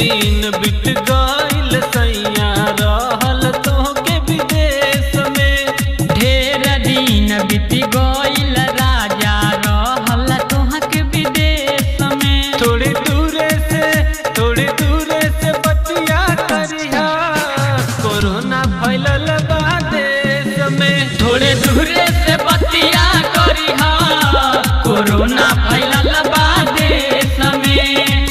दिन बीत गइल सैया रहल तोहके विदेश में ढेर दिन बीत गइल राजा रहल तोहके विदेश में थोड़ी दूरे से थोड़ी दूरे से बतिया करिहा कोरोना फैलल बा देश में थोड़े दूरे से बतिया करिहा कोरोना फैलल बा देश में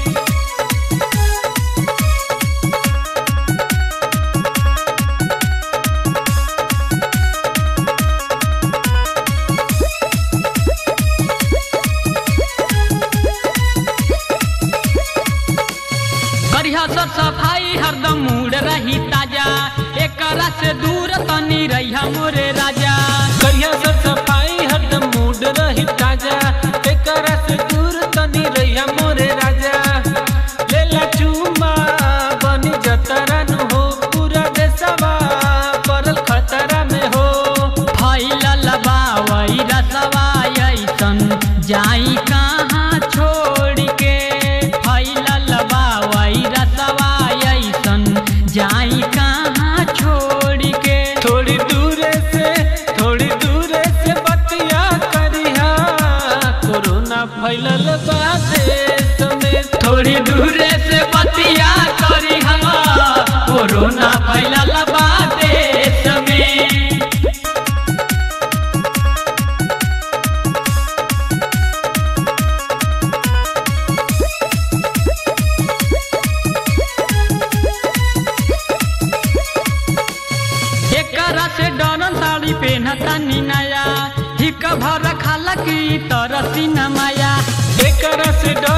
करिहा सब सफाई हरदम मूड रही ताजा एकरा से दूर तनी रहिया मोरे राजा कहिया सब सफाई हरदम मूड रही ताजा एकरा से दूर तनी रहिया मोरे राजा लेला चुमा बनी जतरा नु हो पूरा देशवा पड़ल खतरा में हो फैलल बा रसवा ऐसन जाई कहाँ छोड़ के फैलल बा रसवा ऐसन जाई कहाँ छोड़ के थोड़ी दूरे से थोड़ी दूरे से बतिया करिहा कोरोना फैलल बा देश में थोड़ी दूरे से बतिया करी हम कोरोना फैलल बा देश में एकरा से डरन साड़ी पहनता नी नया हिक भर खाला की तरसी न माया एकरा से डर